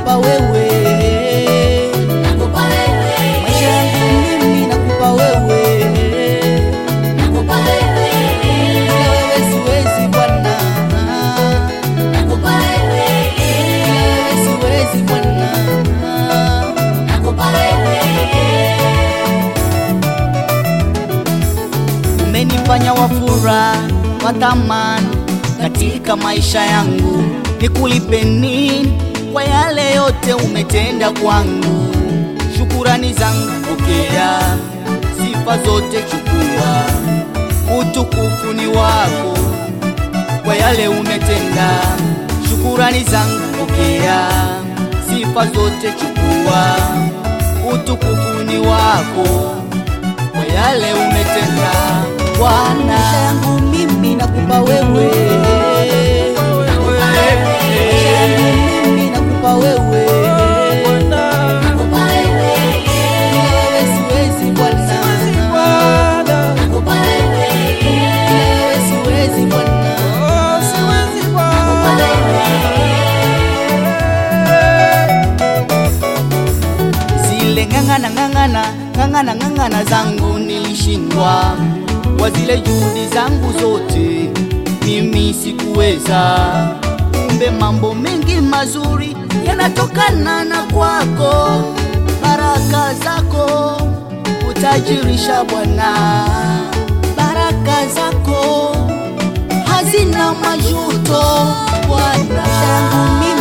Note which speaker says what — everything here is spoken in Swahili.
Speaker 1: nakupa wewe,
Speaker 2: nakupa wewe,
Speaker 1: maisha yangu mimi nakupa wewe,
Speaker 2: nakupa wewe,
Speaker 1: bila wewe siwezi Bwana,
Speaker 2: nakupa wewe,
Speaker 1: bila wewe siwezi Bwana.
Speaker 2: nakupa wewe,
Speaker 1: umenifanya wafura watamani katika maisha yangu, nikulipe nini kwa yale yote umetenda kwangu? Shukurani zangu pokea, sifa zote chukua, utukufu ni wako kwa yale umetenda. Shukurani zangu pokea, sifa zote chukua, utukufu ni wako kwa yale umetenda Bwana. Maisha yangu mimi nakupa wewe, maisha yangu mimi nakupa wewe,
Speaker 2: nakupa wewe,
Speaker 1: bila wewe siwezi Bwana,
Speaker 2: nakupa wewe,
Speaker 1: bila wewe siwezi Bwana,
Speaker 2: nakupa wewe,
Speaker 1: zile ng'ang'ana ng'ang'ana ng'ang'ana ng'ang'ana zangu nilishindwa kwa zile juhudi zangu zote, mimi sikuweza. Kumbe mambo mengi mazuri yanatokana na kwako, baraka zako utajirisha Bwana, baraka zako hazina majuto Bwana. Maisha yangu mimi